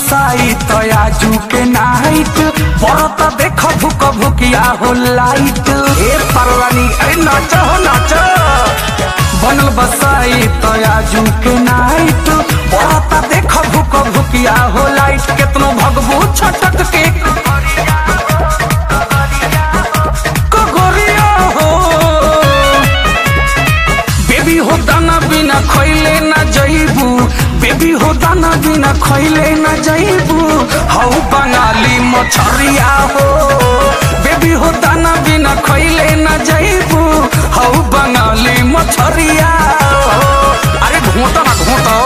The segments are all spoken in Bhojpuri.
बसाई तो आजू के नाइट बरत देख भूक भूकिया हो लाइट ए परवानी अरे नाचो हो नाचो बनल बसाई तो आजू के नाइट बरत देख भूक भूकिया हो लाइट केतनो भगबू छटक के कगोरिया हो बेबी हो दाना बिना खैले ना जइबू बेबी हो दाना बिना खैले ना जइबू हौ बंगाली मछरिया हो बेबी हो दाना बिना खैले ना जइबू हौ बंगाली मछरिया हो अरे घोटा ना घोटा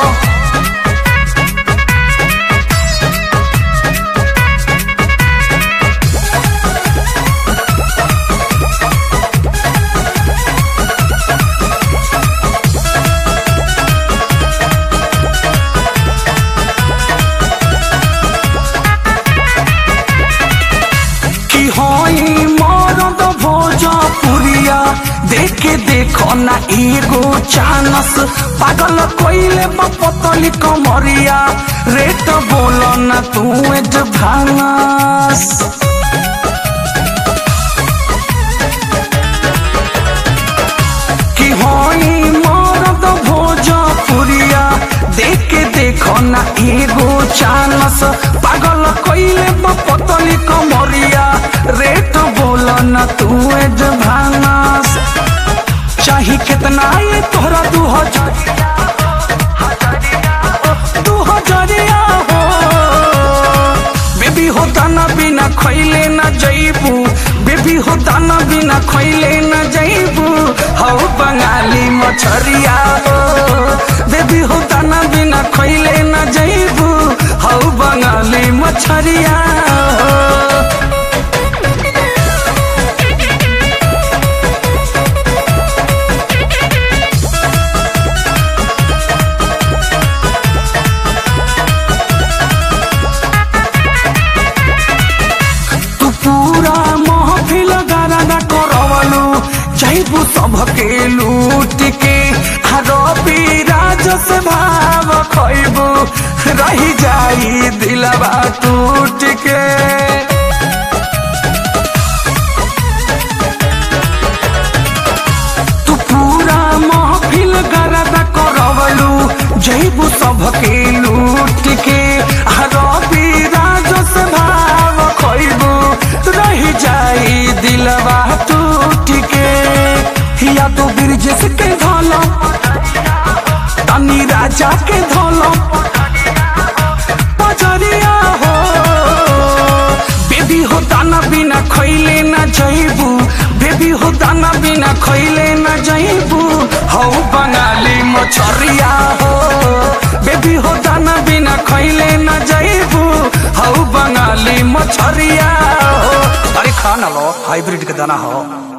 की होई मरद भोजपुरिया देखे देखो ना एगो चानस पागल कोइले पतली कमरिया रेट बोल ना तू भानस की होई मरद भोजपुरिया देखे देखो ना एगो चानस पागल कोइले पतली कमरिया रेट बोल ना तू भानस चाही कितना ये तोहरा दू हजार दू हजारिया हो बेबी हो दाना बिना खैले ना जइबू बेबी हो दाना बिना खैले ना जइबू हौ बंगाली मछरिया हो बेबी हो दाना बिना खैले ना जइबू हौ बंगाली मछरिया हो तू पूरा महफिल गाना करवलू जैबू सबके लूट के रवि राज से भाव खैबू रही जाई दिलवा टूट के तू पूरा महफिल गरदा करवलू जैबू सबके लूट के रवि राज से भाव खैबू रही जाई दिलवा टूट के या तो ब्रिजेश के धोलो तनी राजा के धोलो पजरिया हो बेबी हो दाना बिना खैले ना जइबू बेबी हो दाना बिना खैले ना जइबू हौ बंगाली मछरिया हो बेबी हो दाना बिना खैले ना जइबू हौ बंगाली मछरिया हो अरे खा ना लो हाइब्रिड के दाना हो